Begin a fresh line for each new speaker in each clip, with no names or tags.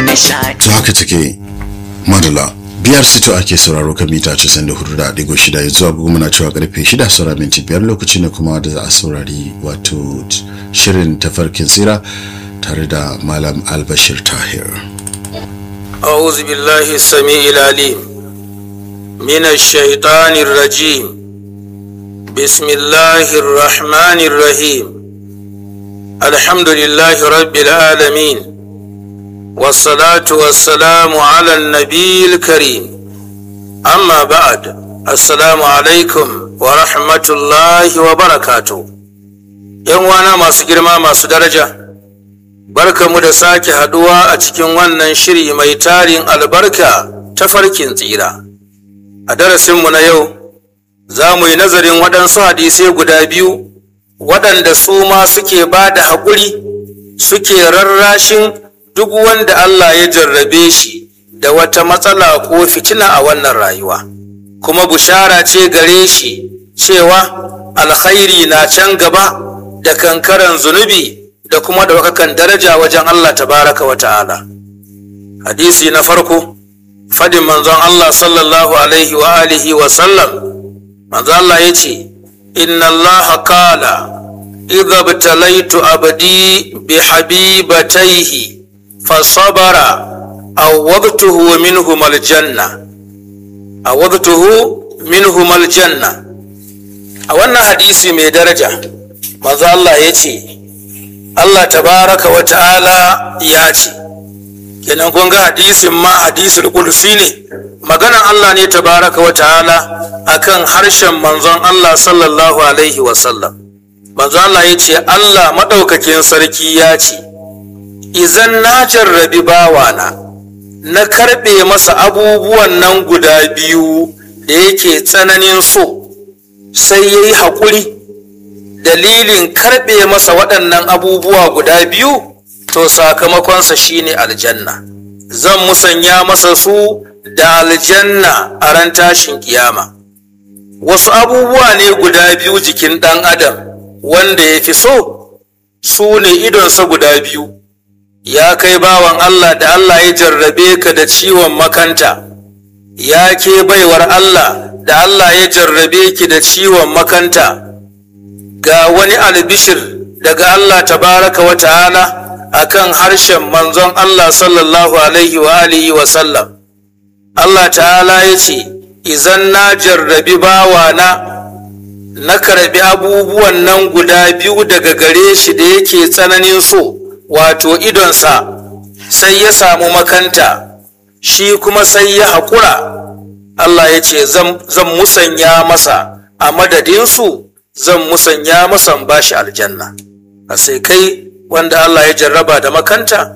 nishadi
to haka take madala biyar sito ake sauraro kan mita 94.6 yanzu agogo muna cewa karfe 6 saura minti biyar lokaci ne kuma da za a saurari wato shirin tafarkin tsira tare da malam albashir tahir
أعوذ بالله السميع العليم من الشيطان الرجيم بسم الله الرحمن الرحيم الحمد لله رب العالمين والصلاة والسلام على النبي الكريم أما بعد السلام عليكم ورحمة الله وبركاته ‘Yan wana masu girma masu daraja’ Barkamu da sake haduwa a cikin wannan shiri mai tarin albarka ta farkin tsira. A darasinmu na yau, za mu yi nazarin waɗansu hadisai guda biyu waɗanda su ma suke ba da haƙuri suke rarrashin duk wanda Allah ya jarrabe shi da wata matsala ko fitina a wannan rayuwa. Kuma bushara ce gare shi cewa alkhairi na can gaba da kankaran zunubi. da kuma ɗaukakan daraja wajen Allah tabaraka wa ta'ala. Hadisi na farko, fadin manzon Allah sallallahu alaihi wa alihi wa sallam, manzon Allah ya ce, Inna Allah kala, idha btalaitu abdi bi habibataihi fa sabara awwadtuhu minhum aljanna awwadtuhu minhum aljanna a wannan hadisi mai daraja manzo Allah ya ce Allah tabaraka wa ta'ala ya ce, kenan kun ga hadisin ma hadisul kursi ne, maganan Allah ne tabaraka wa ta'ala akan harshen manzon Allah sallallahu Alaihi wasallam. Manzon Allah ya ce, Allah maɗaukakin sarki ya ce, Izan na jarrabi bawana, na karɓe masa abubuwan nan guda biyu da yake tsananin so, sai ya yi haƙuri. dalilin karɓe masa waɗannan abubuwa guda biyu to sakamakonsa shine aljanna zan musanya masa su da aljanna a ran tashin kiyama wasu abubuwa ne guda biyu jikin ɗan adam wanda ya fi so su ne idonsa guda biyu ya kai bawan Allah da Allah ya jarrabe ka da ciwon makanta ya ke baiwar Allah da Allah ya jarrabe ki da ciwon makanta ga wani albishir daga Allah tabaraka wa ta'ala akan harshen manzon Allah sallallahu alaihi wa alihi wa sallam Allah ta'ala ya ce izan na jarrabi bawana na karbi abubuwan nan guda biyu daga gare shi da yake tsananin so wato idonsa sai ya samu makanta shi kuma sai ya haƙura Allah ya ce zan musanya masa a madadinsu zan musanya masan bashi aljanna a sai kai wanda Allah ya jarraba da makanta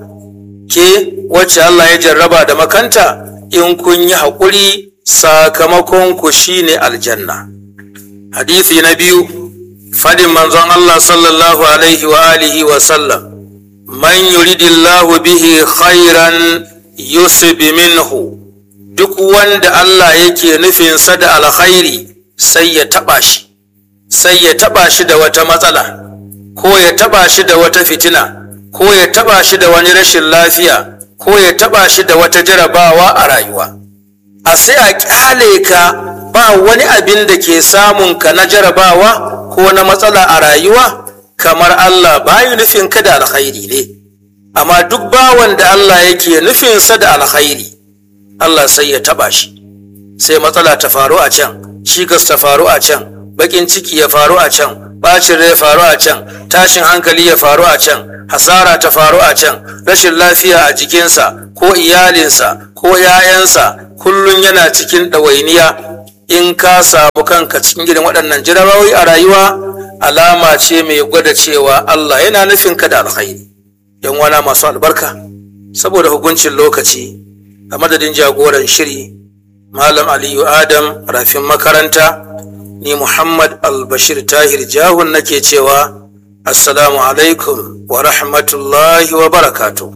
ke wacce Allah ya jarraba da makanta in kun yi haƙuri sakamakon ku shine aljanna hadisi na biyu fadin manzon Allah sallallahu alaihi wa alihi wa sallam man yuridillahu bihi khairan yusib minhu duk wanda Allah yake nufinsa da alkhairi sai ya taɓa shi sai ya taba shi da wata matsala ko ya taba shi da wata fitina ko ya taba shi da wani rashin lafiya ko ya taba shi da wata jarabawa a rayuwa a sai a kyale ka ba wani abin da ke samun ka na jarabawa ko na matsala a rayuwa kamar Allah bayu nufin ka da alkhairi ne amma duk bawan da Allah yake nufinsa da alkhairi Allah sai ya taba shi sai matsala ta faru a can cikas ta faru a can bakin ciki ya faru a can bacin rai ya faru a can tashin hankali ya faru a can hasara ta faru a can rashin lafiya a jikinsa ko iyalinsa ko 'ya'yansa kullum yana cikin ɗawainiya in ka samu kanka cikin gidan waɗannan jarabawoyi a rayuwa alama ce mai gwada cewa Allah yana nufin ka da alkhairi yan wana masu albarka saboda hukuncin lokaci a madadin jagoran shiri malam aliyu adam rafin makaranta ni Muhammad Albashir Tahir Jahun nake cewa Assalamu alaikum wa rahmatullahi wa barakatuh.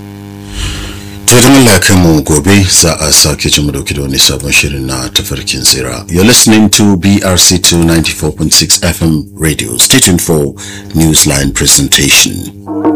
to idan Allah ya kai mu gobe za a sake ji mu dauki da wani sabon shirin na tafarkin tsira you're listening to BRC2 94.6 FM radio stay tuned for Newsline presentation